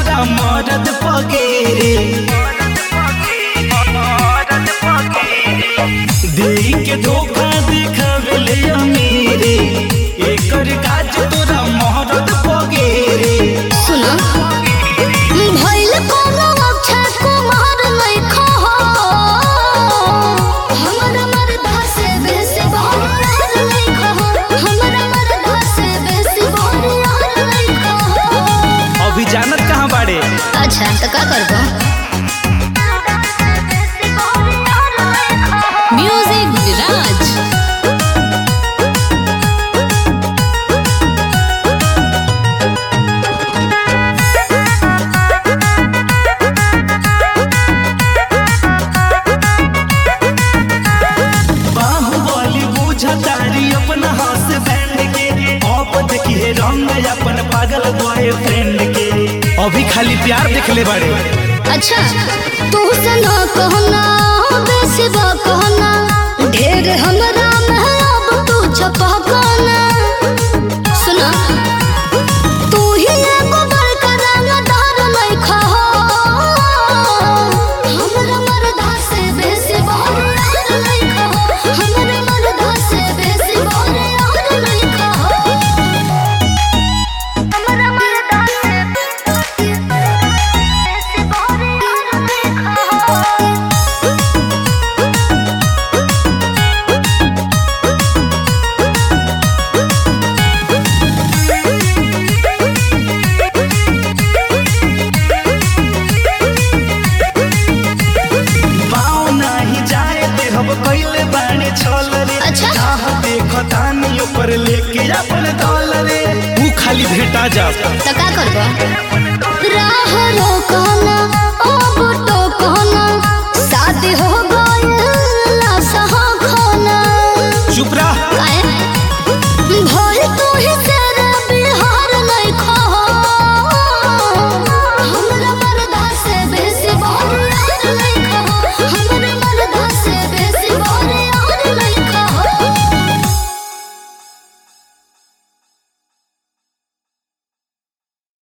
तोरा मरद पगेरे देई के धोखा देखावेले अमीरे एकर काज तोरा मरद पगेरे सुना भइल कोनो अक्षय कुमार लइखा हो हमरा मरदा से बेसी बहरार लइखा हो हमरा मरदा से बेसी बहरार लइखा हो अभी जानत कहाँ बाड़े अच्छा तो का करबो म्यूजिक विराज बाहुबली बुझतारी अपना हाथ बैंड के आप देखिए रंग अपन पागल बॉयफ्रेंड के अभी खाली प्यार देखले बाड़े अच्छा तू सना कहना बेसी बा कहना ढेर हमरा में अब तू छपा कहना सुना तू ही एगो बड़का रंगदार लइखा हो हमरा मरदा से बेसी बहरार लइखा हो हमरा मरदा से बेसी बहरार लइखा हो हमरा मरदा से बेसी बहरार लइखा हो पाँव नाही जाए दे हम कैले बाड़े छल रे अच्छा। चाह देखो तानी ऊपर लेके अपन दल रे तू खाली भेटा जा तो का करबो राह रोकना